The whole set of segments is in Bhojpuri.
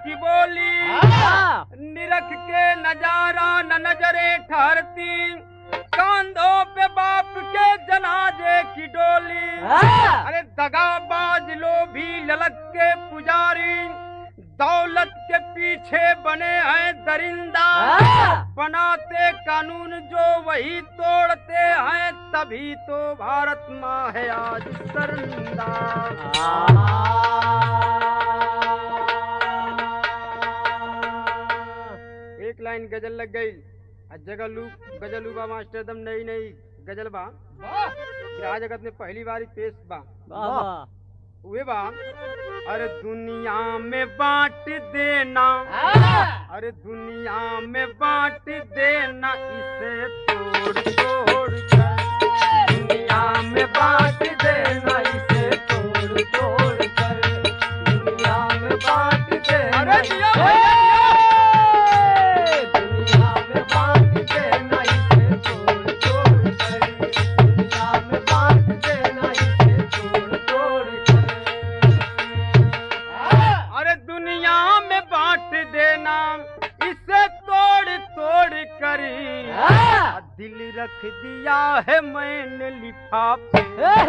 की बोली हाँ। निरख के नजारा न नजरे ठहरती कांधों पे बाप के जनाजे की डोली हाँ। अरे दगाबाज लोभी ललक के पुजारी दौलत के पीछे बने हैं दरिंदा हाँ। बनाते कानून जो वही तोड़ते हैं तभी तो भारत माँ है आज शर्मिंदा एक लाइन गजल लग गई आ जगलू गजलू बा मास्टर दम नई नई गजल बा ग्राह जगत में पहली बारी पेश बा वाह वाह उहे बा अरे दुनिया में बांट देना हाँ। अरे दुनिया में बांट देना इसे तोड़ तोड़ कर दुनिया में बांट देना इसे तोड़ तोड़ कर दुनिया में बांट देना अरे दिया दुनिया में बांट देना इसे तोड़ तोड़ कर दुनिया में बांट देना इसे तोड़ तोड़ कर अरे दुनिया में बांट देना इसे तोड़ तोड़ करी हाँ। दिल रख दिया है मैंने लिफाफे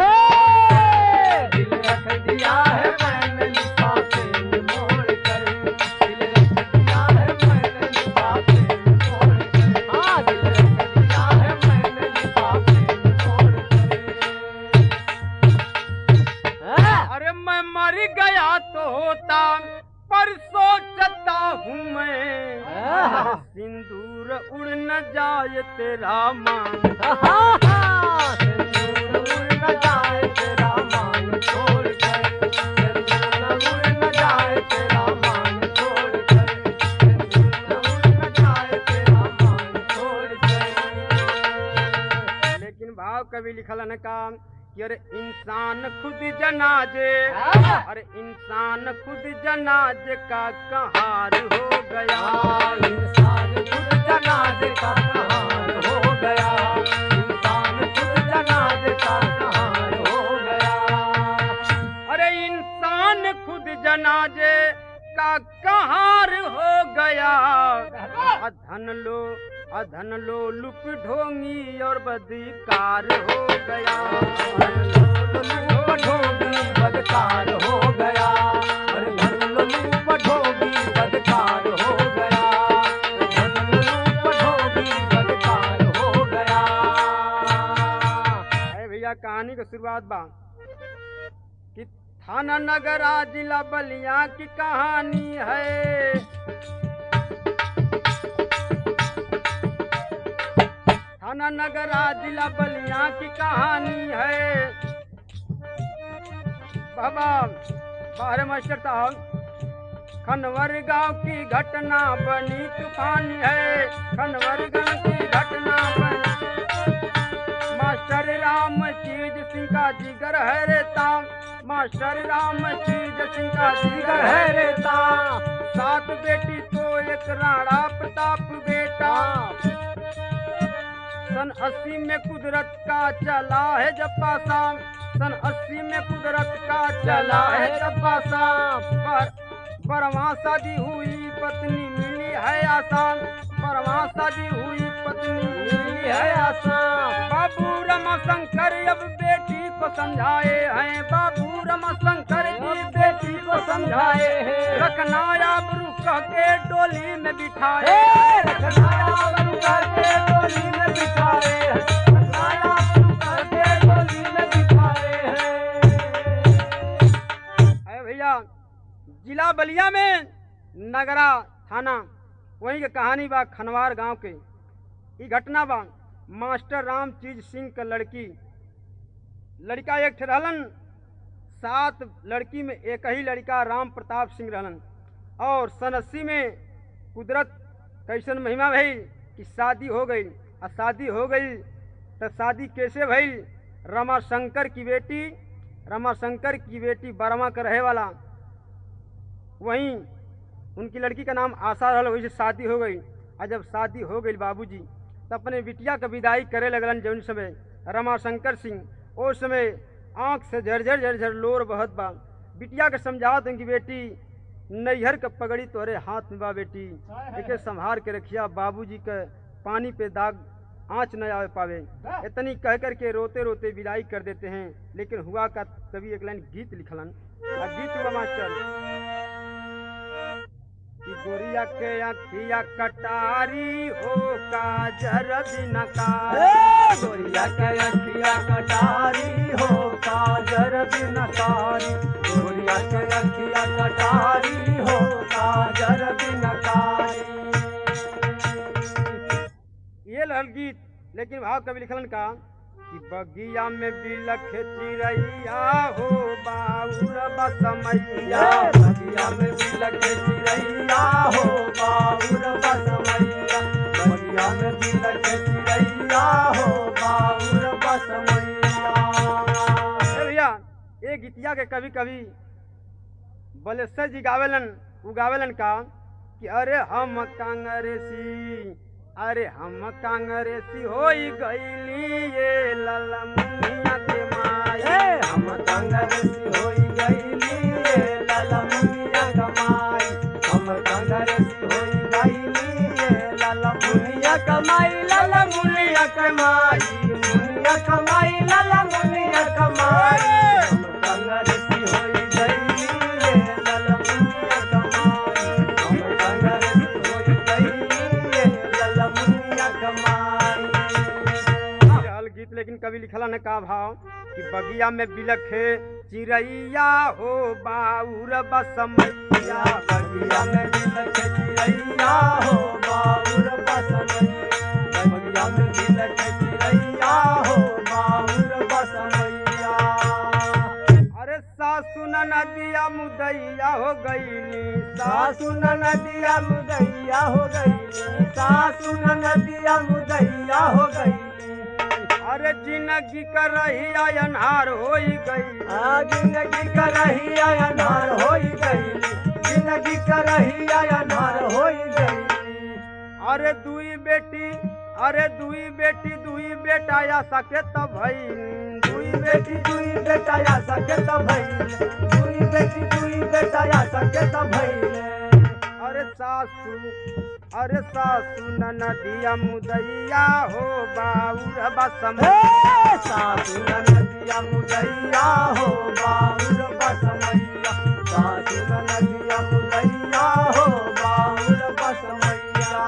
दिल रख दिया है मैंने लिफाफे में मोड़ कर दिल रख दिया है मैंने लिफाफे में मोड़ कर हाँ दिल रख दिया है मैंने लिफाफे में मोड़ कर हाँ। अरे मैं मर गया तो होता पर सोचता हूँ मैं आहा। सिंदूर उड़ न जाए तेरा मान सिंदूर उड़ न जाए तेरा मान छोड़ कर सिंदूर उड़ न जाए तेरा मान छोड़ कर सिंदूर उड़ न जाए तेरा मान छोड़ कर लेकिन भाव कभी लिखल है का कि अरे इंसान खुद जनाजे हाँ। अरे इंसान खुद जनाजे का कहार हो गया इंसान खुद जनाजे का कहार हो गया इंसान खुद जनाजे का कहार हो गया अरे इंसान खुद जनाजे का कहार हो गया अधन लो अधन लो लुक ढोंगी और बदकार हो गया अधन लो लुक ढोंगी बदकार हो गया अरे धन लो लुक ढोंगी बदकार हो गया धन लो लुक ढोंगी बदकार हो गया अरे भैया कहानी की शुरुआत बा कि थाना नगरा जिला बलिया की कहानी है थाना नगरा जिला बलिया की कहानी है बाबा बाहर मास्टर साहब खनवर गांव की घटना बनी तूफानी है खनवर गांव की घटना बनी मास्टर राम चीज सिंह का जिगर है रेता मास्टर राम चीज सिंह का जिगर है रेता सात बेटी तो एक राणा प्रताप बेटा सन अस्सी में कुदरत का चला है जप्पा शाम सन अस्सी में कुदरत का चला है जप्पा शाम पर बरवा शादी हुई पत्नी मिली है आसान बरवा शादी हुई पत्नी मिली है आसान बाबू रमा शंकर अब बेटी को समझाए हैं बाबू रमा शंकर जी बेटी को समझाए हैं रखना आबरू कह के डोली में बिठाए रखना आबरू कह के डोली में बिठाए हैं रखना आबरू कह के डोली में बिठाए हैं अरे भैया जिला बलिया में नगरा थाना वहीं के कहानी बा खनवार गांव के ई घटना बा मास्टर राम चीज सिंह का लड़की लड़का एक ठे रहलन सात लड़की में एक ही लड़का राम प्रताप सिंह रहलन और सन अस्सी में कुदरत कैसन महिमा भइल कि शादी हो गई आ शादी हो गई तो शादी कैसे भइल रमाशंकर की बेटी रमाशंकर की बेटी बर्मा का रहे वाला वहीं उनकी लड़की का नाम आशा रहल वही से शादी हो गई और जब शादी हो गई बाबूजी तो अपने बिटिया का विदाई करे लगलन जौन समय रमाशंकर सिंह उस समय आँख से झरझर झरझर लोर बहत बा बिटिया के समझावत उनकी बेटी नैहर के पगड़ी तोहरे हाथ में बा बेटी एके संभार के रखिया बाबूजी के पानी पे दाग आँच न आवे पावे इतनी कह कर के रोते रोते विदाई कर देते हैं लेकिन हुआ का कभी एक लाइन गीत लिखलन आ गीत हुआ मास्टर कि गोरिया के अखिया कटारी हो काजर बिना कारी गोरिया के अखिया कटारी हो काजर बिन कारी गोरिया के अखिया कटारी हो काजर बिन कारी ये लहल गीत लेकिन भाव कवि लिखलन का कि बगिया में बिलख चिड़ैया हो बाउर बसमैया या बगिया में बिलख चिड़ैया हो बाउर बसमैया बगिया में बिलख चिड़ैया हो बाउर बसमैया ए भैया ये गीतिया के कभी कभी बलेश्वर जी गावेलन उ गावेलन का कि अरे हम कांग्रेसी अरे हम कांग्रेसी होई गईली ये ललमुनिया के माई ए हम कांग्रेसी होई गईली ये लाला मुनिया कमाई हम कांग्रेसी होई गईली ये लाला मुनिया कमाई लाला मुनिया कमाई मुनिया कमाई लाला मुनिया कमाई हम कांग्रेसी होई गईली ये लाला मुनिया कमाई हम कांग्रेसी होई गईली ये लाला मुनिया कमाई रहल गीत लेकिन कभी लिखला ने का भाव कि बगिया में बिलखे चिड़ैया हो बाउर बसमैया बगिया में बिलख चिड़ैया हो बाउर बसमैया बगिया में बिलख चिड़ैया हो बाउर बसमैया अरे सासु न नदिया मुदैया हो गईली सासु न नदिया मुदैया हो गईली सासु न नदिया मुदैया हो गईली अरे जिंदगी कर रही अनहार हो गई आ जिंदगी करही अनार होई गईली जिंदगी करही अनार होई गईली अरे दुई बेटी अरे दुई बेटी दुई बेटा या सके तब भई दुई बेटी दुई बेटा या सके त भइले दुई बेटी दुई बेटा या सके त भइले अरे सासू अरे सासू न नदिया मुदैया हो बाउर बसम हे सासु न नदिया मुदैया हो बाउर बसमैया सासु न नदिया मुदैया हो बाउर बसमैया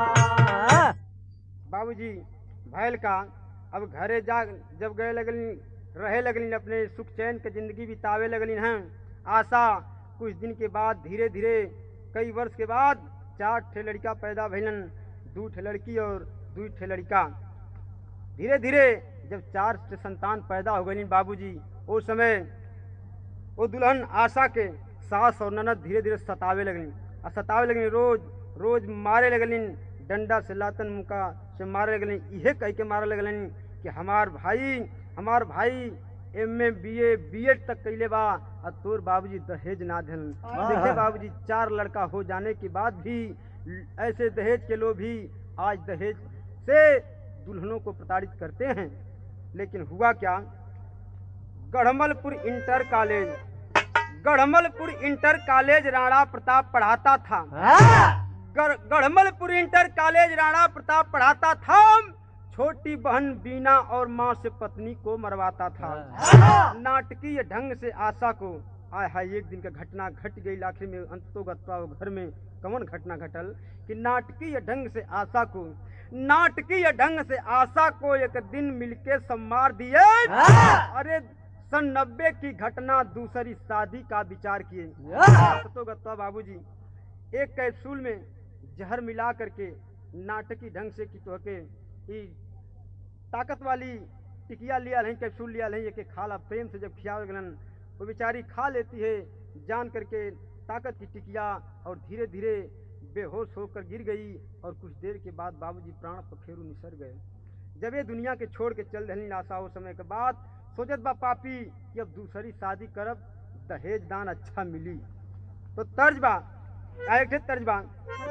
बाबूजी भैल का अब घरे जा जब गए लगलिन रहे लगलिन अपने सुख चैन के जिंदगी बितावे लगलिन हैं आशा कुछ दिन के बाद धीरे धीरे कई वर्ष के बाद चार ठे लड़का पैदा भइलन दू ठे लड़की और दू ठे लड़का धीरे धीरे जब चार ठे संतान पैदा हो गई बाबूजी उस समय वो दुल्हन आशा के सास और ननद धीरे धीरे सतावे लगलिन आ सतावे लगलिन रोज रोज मारे लगलिन डंडा से लातन मुका से मारे लगलिन इहे कह के मारे लगलिन कि हमार भाई हमार भाई M A B A B Ed तक कैले बा आ तोर बाबूजी दहेज ना दिलन देखे बाबूजी चार लड़का हो जाने के बाद भी ऐसे दहेज के लोग भी आज दहेज से दुल्हनों को प्रताड़ित करते हैं लेकिन हुआ क्या Garhmalpur inter college Garhmalpur inter college Rana Pratap पढ़ाता था गढ़- गढ़मलपुर इंटर कॉलेज राणा प्रताप पढ़ाता था छोटी बहन बीना और माँ से पत्नी को मरवाता था नाटकीय ढंग से आशा को आय हाय एक दिन का घटना घट गई आखिर में अंतोगत्वा वो घर में कौन घटना घटल कि नाटकीय ढंग से आशा को नाटकीय ढंग से आशा को एक दिन मिलके सम्मार दिए अरे सन नब्बे की घटना दूसरी शादी का विचार किए सतोगत्वा बाबूजी एक कैप्सूल में जहर मिला करके नाटकी ढंग से की तोहके ई ताकत वाली टिकिया लिया नहीं कैप्सूल लिया नहीं एक खाला प्रेम से जब खिया गलन वो बेचारी खा लेती है जान करके ताकत की टिकिया और धीरे धीरे बेहोश होकर गिर गई और कुछ देर के बाद बाबूजी प्राण पखेरु निसर गए जब ये दुनिया के छोड़ के चल रही आशा हो समय के बाद सोचत बा पापी कि अब दूसरी शादी करब दहेज दान अच्छा मिली तो तर्ज बा आ एक ठे तर्ज बा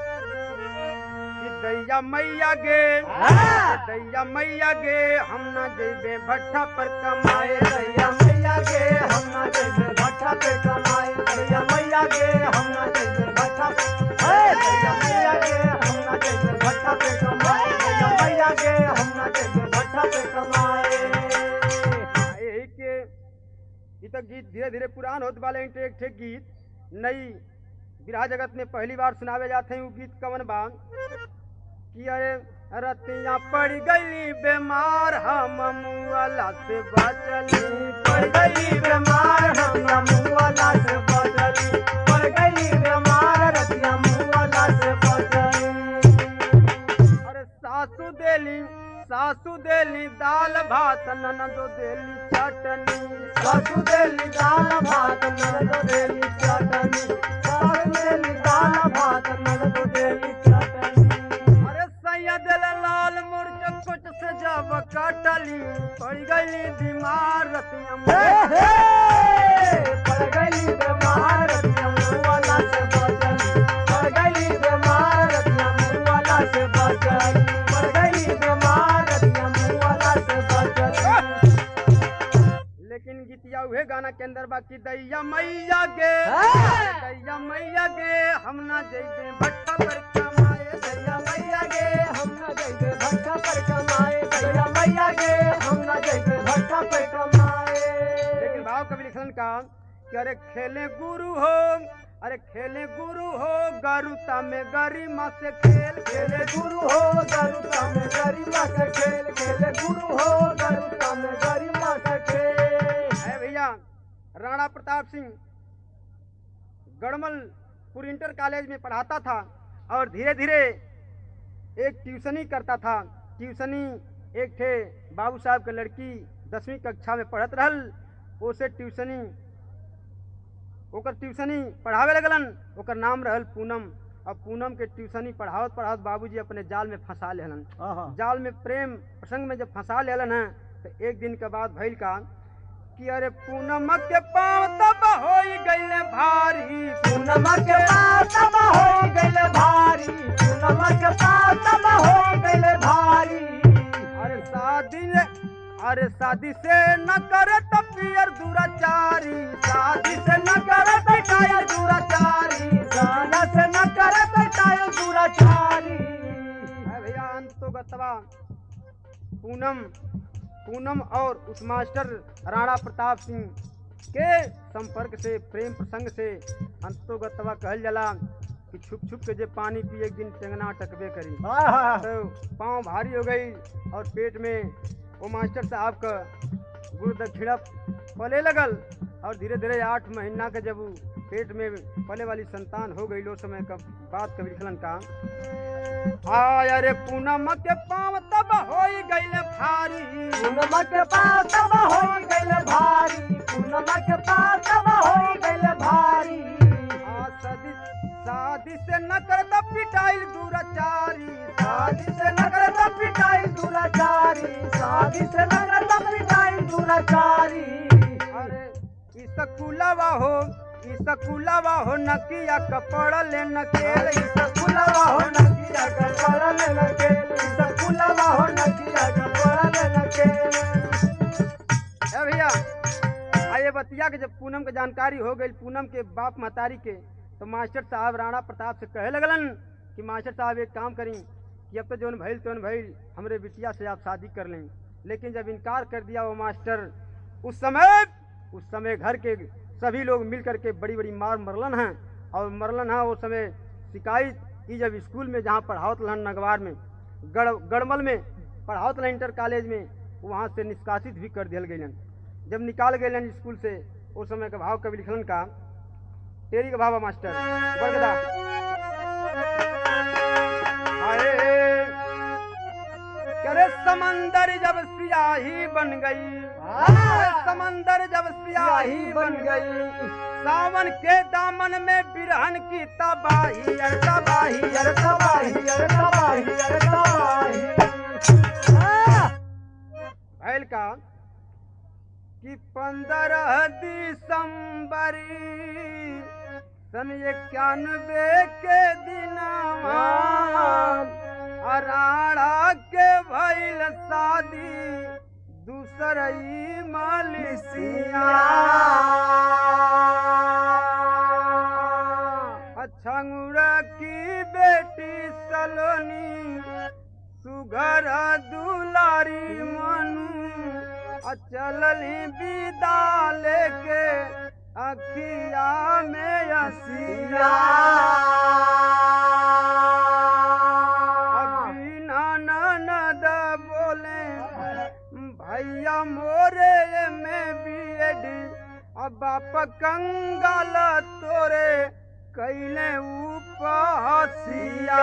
कि दैया मैया गे हाँ। दैया मैया गे हम ना जेबे भट्ठा पर कमाए दैया मैया मैया गे हम ना जैसे भट्ठा पे कमाए दैया मैया गे हम ना जैसे भट्ठा हे दैया मैया गे हम ना जैसे भट्ठा पे कमाए दैया मैया गे हम ना जैसे भट्ठा पे कमाए यही के ई तो गीत धीरे धीरे पुरान होत वाले एक एक ठे गीत नई विरहा जगत में पहली बार सुनावे जाते हैं वो गीत कवन बा कि अरे रतिया पड़ गई बीमार हम मुआला से बचली पड़ गई बीमार हम मुआला से बचली पड़ गई बीमार रतिया मुआला से बचली अरे सासू देली सासू देली दाल भात ननदो देली चटनी सासू देली दाल भात ननद देली चटनी सासू देली दाल भात ननद देली चटनी अरे सैया दिल लाल मुर्च कुछ से जब कटली पड़ गई बीमार रतिया हे मुआ- हे पड़ गई बीमार रतिया मुआला से बचली पड़ गई बीमार रतिया मुआला से बचली पड़ गई बीमार रतिया मुआला से बचली लेकिन गीतिया उहे गाना के अंदर बाकी दैया मैया गे हाँ। दैया मैया गे हम ना जइबे भट्टा पर कमाए दैया मैया गे हम ना जइबे भट्टा पर कमाए दैया मैया गे हम ना जइबे भट्टा पर कमाए लेकिन भाव कवि लिखलन का कि अरे खेले गुरु हो अरे खेले गुरु हो गरुता में गरिमा से खेल खेले गुरु हो गरुता में गरिमा से खेल खेले गुरु हो गरुता में गरिमा से खेल है भैया राणा प्रताप सिंह गड़मलपुर इंटर कॉलेज में पढ़ाता था और धीरे धीरे एक ट्यूशनी करता था ट्यूशनी एक थे बाबू साहब के लड़की दसवीं कक्षा में पढ़त रहल उसे ट्यूशनी ओकर ट्यूशनी पढ़ावे लगलन ओकर नाम रहल पूनम और पूनम के ट्यूशनी पढ़ावत पढ़ावत बाबूजी अपने जाल में फंसा लेहलन जाल में प्रेम प्रसंग में जब फंसा लेलन है तो एक दिन के बाद भइल का कि अरे पूनम के पाँव तब हो गईले भारी पूनम के पास तब हो गइले भारी पूनम के पास तब हो गइले भारी अरे शादी ने अरे शादी से न करे तब पियर दुराचारी शादी से न करे तो कायर दुराचारी गाना से न करे बेटायो दुराचारी है भैया अंतो गतवा पूनम पूनम और उस मास्टर राणा प्रताप सिंह के संपर्क से प्रेम प्रसंग से अंतोगतवा कहल जाला कि छुप छुप के जे पानी पिए एक दिन टेंगना टकबे करी तो पाँव भारी हो गई और पेट में वो मास्टर साहब का गुरु दक्षिणा पले लगल और धीरे धीरे आठ महीना के जब उ पेट में पले वाली संतान हो गई लो समय का बात कभी लिखलन का आय अरे पूनम के पाँव तब हो गई भारी पूनम के पास तब हो गइले भारी पूनम के पास तब हो गइले भारी आ शादी शादी से न करता पिटाइल दुराचारी शादी से न करता पिटाई दुराचारी शादी से न करता पिटाई दुराचारी अरे ई सकुलवा हो ई सकुलवा हो नकिया कपड़ ले नकेल ई सकुलवा हो नकिया का पड़ल लगे सकुलवा हो नकिया का पड़ल लगे ए भैया आइए बतिया के जब पूनम के जानकारी हो गई पूनम के बाप महतारी के तो मास्टर साहब राणा प्रताप से कहे लगलन कि मास्टर साहब एक काम करी कि अब तो जौन भइल तौन भइल हमरे बिटिया से आप शादी कर लें लेकिन जब इनकार कर दिया वो मास्टर उस समय उस समय घर के सभी लोग मिल करके बड़ी बड़ी मार मरलन हैं और मरलन है उस समय शिकायत की जब स्कूल में जहाँ पढ़ावत रहन नगवार में गढ़ गढ़मल में पढ़ावत रहन इंटर कॉलेज में वहाँ से निष्कासित भी कर दिया गई जब निकाल गए स्कूल से उस समय का भाव कवि लिखलन का तेरी का भावा मास्टर बरगदा अरे करे समंदर जब सियाही बन गई अरे समंदर जब सियाही बन गई सावन के दामन में बिरहन की तबाही अरे तबाही अरे अरे तबाही अरे तबाही अरे तबाही हाँ। भैल का कि पंद्रह दिसंबरी सन इक्यानवे के दिनवा अराड़ा के भैल शादी दूसरई माली सिया अच्छा गुड़ा की बेटी सलोनी सुघर दुलारी मनु अचलली विदा लेके अखिया में असिया बिना ननद बोले भैया मोरे में बीएडी अब बाप कंगाल तोरे कैले उपहसिया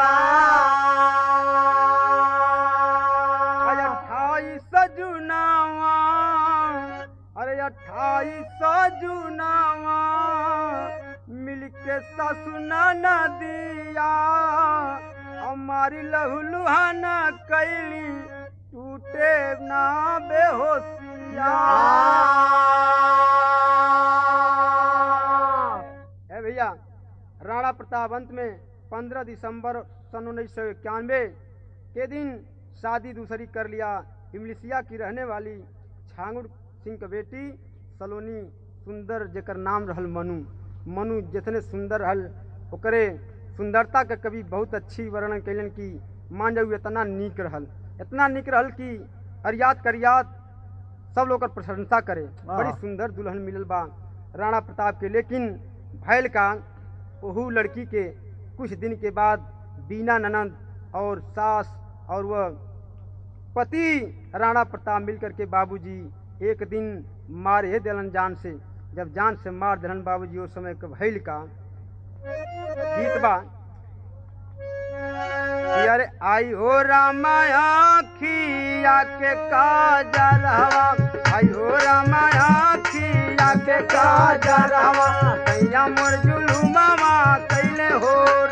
अट्ठाईस जुनावा अरे अट्ठाईस जुनावा मिलके ससुना नदिया हमारी लहुलुहान कैली टूटे ना बेहोशिया है भैया राणा प्रताप अंत में 15 दिसंबर सन उन्नीस सौ इक्यानवे के दिन शादी दूसरी कर लिया इमलिसिया की रहने वाली छांगुर सिंह की बेटी सलोनी सुंदर जेकर नाम रहल मनु मनु जितने सुंदर रहल ओकरे सुंदरता के कवि बहुत अच्छी वर्णन कैलन कि मान जाऊ इतना नीक रहल इतना नीक रहल कि अरियात करियात सब लोग ओकर प्रशंसा करे वाह। बड़ी सुंदर दुल्हन मिलल बा राणा प्रताप के लेकिन भैल का ओहू लड़की के कुछ दिन के बाद बीना ननंद और सास और वह पति राणा प्रताप मिलकर के बाबूजी एक दिन मारे दिलन जान से जब जान से मार दिलन बाबूजी उस समय के भैल का गीत बा कि अरे आई हो रामाया खिया के काजरवा आई हो रामाया खिया के काजरवा कैया मोर जुलुमावा कैले हो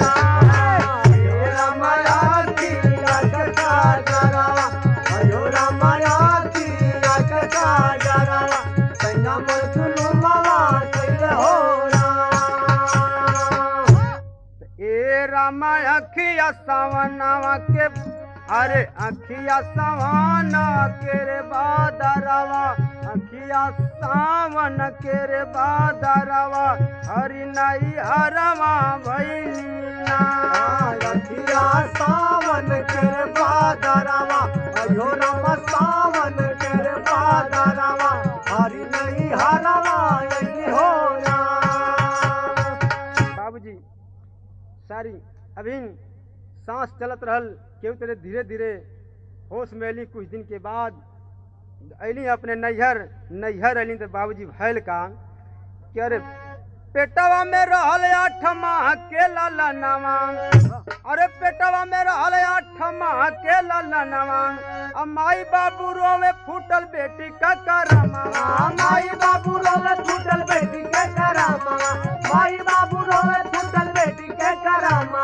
ए रामा अखिया सवनावा के अरे अखिया सवाना के रे बादरवा अखिया सावन के रे बादरवा हरि नई हरवा भैलीना सावन कर बादरवा अयो राम सावन कर बादरवा हरि नहीं हरवा यही हो बाबूजी सारी अभी सांस चलत रहल केहू तेरे धीरे धीरे होश में अली कुछ दिन के बाद अली अपने नैहर नैहर अली तो बाबूजी भैल का कि अरे पेटवा में रहल आठ माह के ललनवा अरे पेटवा में रहल आठ माह के ललनवा अब माई बाबू रोवे फूटल बेटी का करमा माई बाबू रोवे छूटल बेटी के करामा माई बाबू रोवे छूटल बेटी के करामा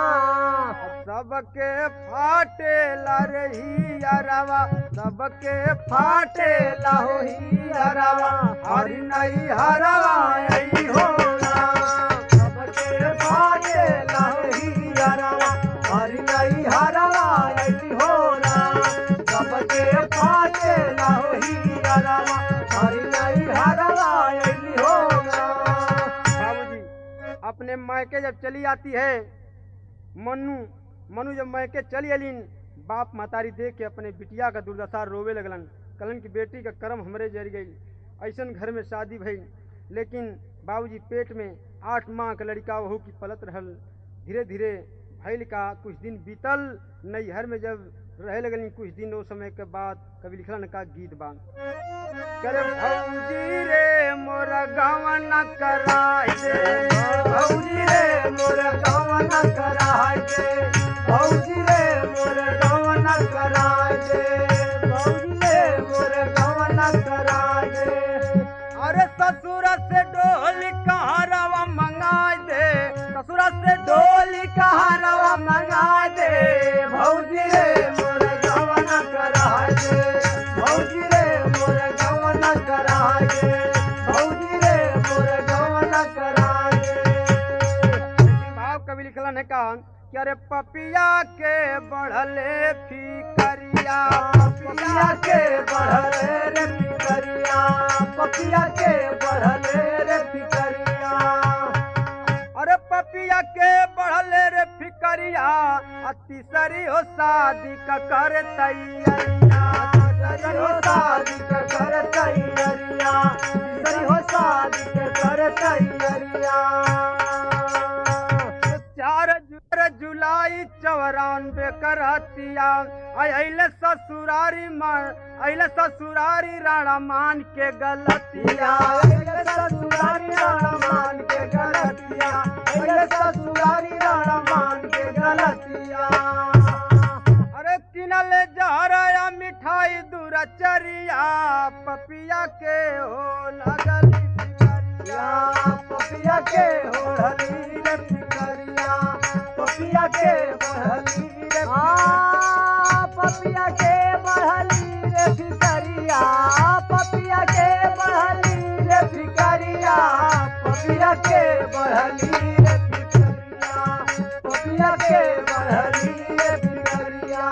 सबके फाटे रही अरवा सबके फाटे लहोही अरवा हरि नहीं हरवा यही हो सबके फाटे लही हरवा हरि नहीं हरवा यही हो सबके फाटे लही हरवा हरि नहीं हरवा यही हो बाबूजी अपने मायके जब चली आती है मनु मनु जब मायके चली अलीन बाप महतारी देख के अपने बिटिया का दुर्दशा रोवे लगलन कलन की बेटी का कर्म हमरे जर गई ऐसन घर में शादी भई लेकिन बाबूजी पेट में आठ माह का लड़का वहू की पलत रहल धीरे धीरे भैल का कुछ दिन बीतल नैहर में जब रहे लगलिन कुछ दिन वो समय के बाद कवि लिखलन का गीत बा करे भौजी रे मोर गवन कराई दे भौजी रे मोर गवन कराय दे भौजी रे मोर गवन कराय दे भौजी रे मोर गवन कराय दे अरे ससुर से डोली कहारवा मंगाई दे ससुर से डोली डोली कहारवा मंगाय दे भौजी रे मोर गवन कराय दे भौजी रे मोर गवन कराय दे भौजी रे मोर गवन कराय दे भाव कवि लिखलन है का कि अरे पपिया के बढ़ले फी करी फिकरिया पपिया के बढ़ले रे फिकरिया पपिया के बढ़ले रे फिकरिया अरे पपिया के बढ़ले रे फिकरिया आ तीसरी हो शादी का कर तैयारिया सरी हो शादी के कर तैयारिया सरी हो शादी के कर तैयारिया चार जु- जुलाई चौरानवे करतिया अले ससुरारी मान अले ससुरारी राणा मान के गलतिया ससुरारी राणा मान के गलतिया अरे ससुरारी राणा मान के गलतिया अरे किनले जहरया मिठाई दूरचरिया पपिया के हो लगली या पपिया के होली रे फिकरिया पपिया के बढ़ली रे आ पपिया के बढ़ली रे फिकरिया पपिया के बढ़ली रे फिकरिया पपिया के बढ़ली रे फिकरिया पपिया के बढ़ली रे फिकरिया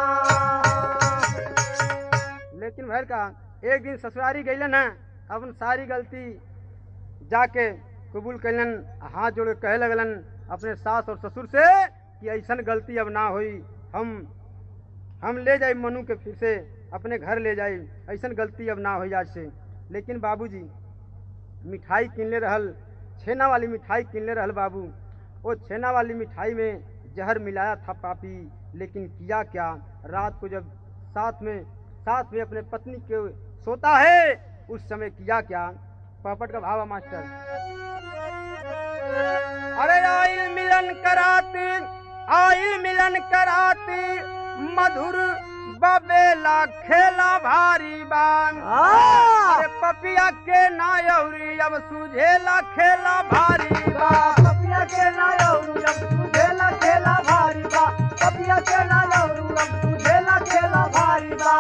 लेकिन भैर का एक दिन ससुरारी गईलन है अपन सारी गलती जाके कबूल कैलन हाथ जोड़ के कहे लगलन अपने सास और ससुर से कि ऐसन गलती अब ना होई हम हम ले जाए मनु के फिर से अपने घर ले जाए ऐसन गलती अब ना होई आज से लेकिन बाबूजी मिठाई किनले रहल छेना वाली मिठाई किनले रहल बाबू वो छेना वाली मिठाई में जहर मिलाया था पापी लेकिन किया क्या रात को जब साथ में साथ में अपने पत्नी के सोता है उस समय किया क्या पापट का भावा मास्टर अरे आइल मिलन कराती आइल मिलन कराती मधुर बबेला खेला भारी बान अरे पपिया के नायौरी अब सुझेला खेला भारी बा पपिया के नायरू अब तुझेला खेला भारी बा पपिया के नायरू अब तुझेला खेला भारी बा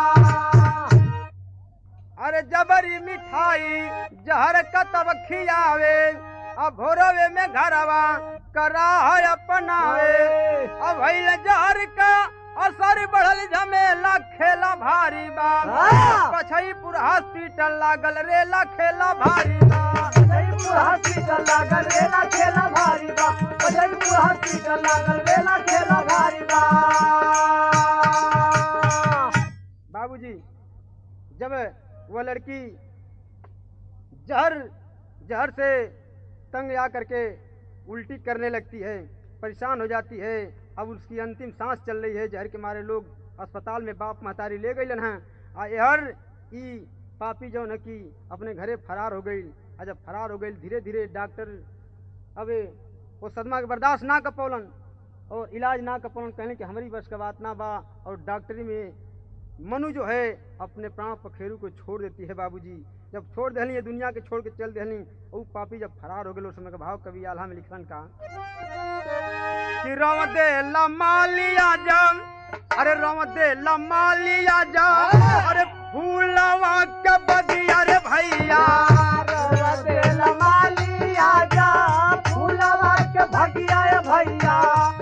अरे जबरी मिठाई जहर कतब खियावे अब भोरवे में घरवा करा है अपनावे अब भइल जहर का असर बढ़ल झमेला खेला भारी बा हाँ। पछईपुर हॉस्पिटल लागल रेला खेला भारी बा जयपुर हॉस्पिटल लागल रेला खेला भारी बा जयपुर हॉस्पिटल लागल रेला खेला भारी बा बाबूजी जब वह लड़की जहर जहर से तंग आ करके उल्टी करने लगती है परेशान हो जाती है अब उसकी अंतिम सांस चल रही है जहर के मारे लोग अस्पताल में बाप महतारी ले गई हैं आ यहर ई पापी जो न की अपने घरे फरार हो गई आ जब फरार हो गई धीरे धीरे डॉक्टर अब वो सदमा के बर्दाश्त ना कर पौलन और इलाज ना कर पौलन कहने कि हमारी बस का बात ना बा और डॉक्टरी में मनु जो है अपने प्राण पखेरु को छोड़ देती है बाबूजी जब छोड़ दहली ये दुनिया के छोड़ के चल दहली वो पापी जब फरार हो गए उस समय का भाव कवि आल्हा में लिखलन का कि रव दे लमालिया जम अरे रव दे लमालिया जा अरे फूलवा के बगिया रे भैया फूलवा के भगिया भैया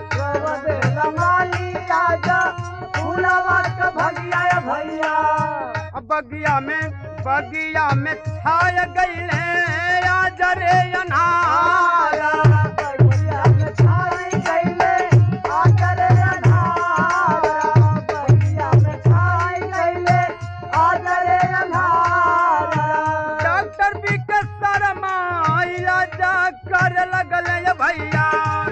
फूलवा के भगिया भैया अब बगिया में बगिया में छाय गईले आज रे अनार डॉक्टर भी के शर्मा जा कर लगल ये भैया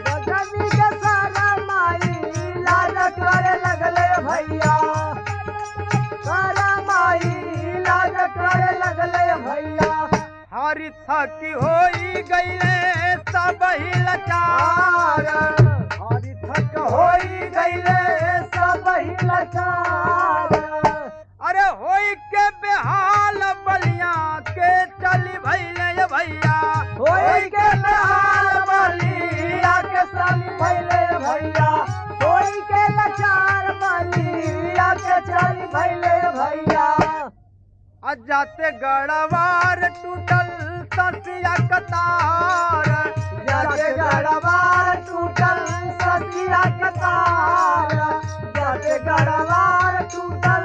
हारी थकी होई गईले सब ही लाचार हरी थक होई गईले सब ही लाचार अरे होई के बेहाल बलिया के चली भैले ये भैया होई के लाल बलिया के साली भैले भैया होई के लाचार बलिया के चाली भैले भैया अजाते गड़वार टूटल ससिया कतार जाके गड़वार टूटल ससिया के तार जाके गड़वार टूटल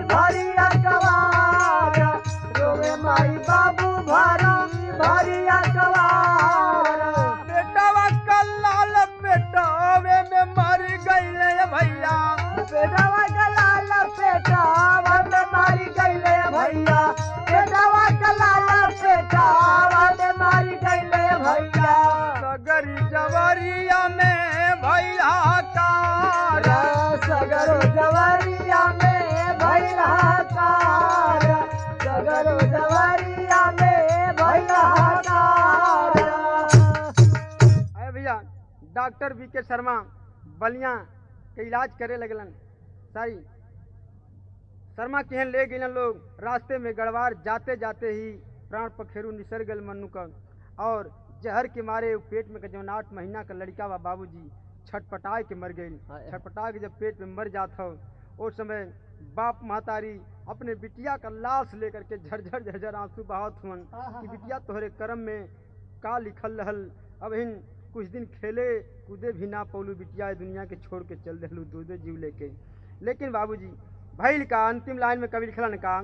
भरिया कवार रोवे माई बाबू भरा भरिया कवार बेटावा का लाल बेटावे में मर गईले भैया बेटावा का लाल बेटावा में मारी गईले भैया बेटावा का लाल बेटावा में मारी गईले भैया सगरी जवरिया में भैया कार सगरो जवरिया में भैया कार सगरो जवरिया में भैया कार अरे भैया डॉक्टर बी के शर्मा बलिया के इलाज करे लगलन सारी शर्मा केहन ले गए लोग रास्ते में गड़वार जाते जाते ही प्राण पखेरु निसर गल मनु का और जहर के मारे उ पेट में के जौन आठ महीना का लड़का बा बाबूजी छटपटाए के मर गई हाय। छटपटा के जब पेट में मर जात हो उस समय बाप महतारी अपने बिटिया का लाश लेकर के झरझर झरझर आंसू बहात हुन कि बिटिया तोहरे कर्म में का लिखल रहल अब इन कुछ दिन खेले कूदे भी ना पौलू बिटिया ए दुनिया के छोड़ के चल दिलू दो दो जीव लेके लेकिन बाबूजी भैल का अंतिम लाइन में कवि लिखलन का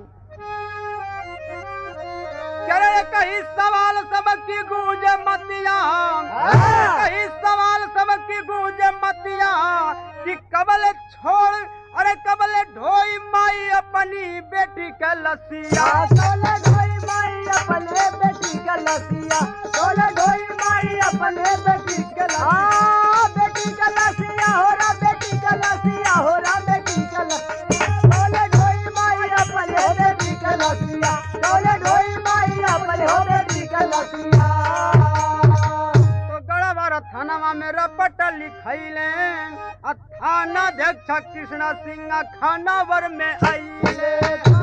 करे कही सवाल सबकी गूंज मतिया कही सवाल सबकी गूंज मतिया कि कबल छोड़ अरे कबल ढोई माई अपनी बेटी के लसिया तोले ढोई माई अपने बेटी के लसिया तोले ढोई माई अपने बेटी के लसिया बेटी के लसिया हो रा बेटी के लसिया हो रा बेटी के लसिया तोले ढोई माई अपने बेटी के लसिया तोले ढोई माई अपने बेटी के लसिया तो गड़वार थानावा में रपट लिखैले आ थानाध्यक्ष कृष्ण सिंह खानावर में आइले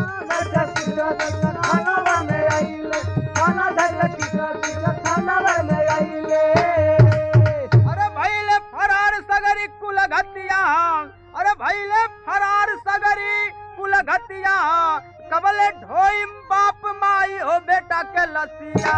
अरे भैले फरार सगरी कुल घतिया अरे भैले फरार सगरी कुल घतिया कबले ढोई बाप माई हो बेटा के लसिया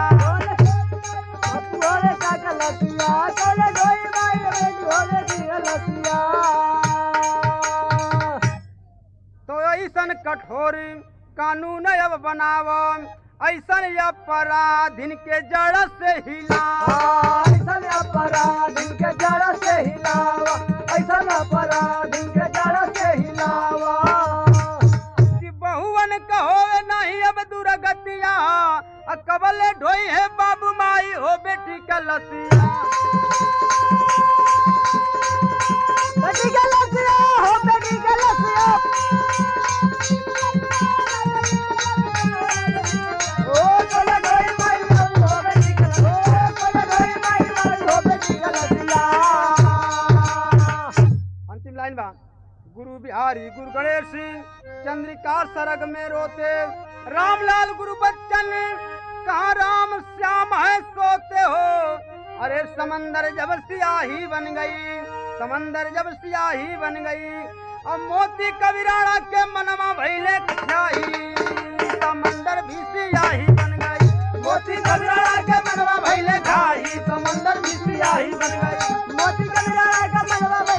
तो ऐसन कठोर कानून अब बनाव ऐसन अपराधिन के जड़ से हिला ऐसन अपराधी के जड़ से हिलावा ऐसन अपराधी के जड़ से हिलावा कि बहुवन कहो नहीं अब दुर्गतिया आ कबले ढोई है बाबू माई हो बेटी का लसिया बेटी के लसिया हो बेटी के लसिया ओ तोले ढोई माई हो बेटी के ओ तोले ढोई माई हो बेटी के लसिया अंतिम लाइन बा गुरु बिहारी गुरु गणेश सिंह चंद्रिका सरग में रोते रामलाल गुरु बच्चन कहा राम श्याम है सोते हो अरे समंदर जब सियाही बन गई समंदर जब सियाही बन गई अब मोती कविराड़ा के मनवा भैले छाई समंदर भी सियाही बन गई मोती कविराड़ा के मनवा भैले खाई समंदर भी सियाही बन गई मोती कलिया का मनवा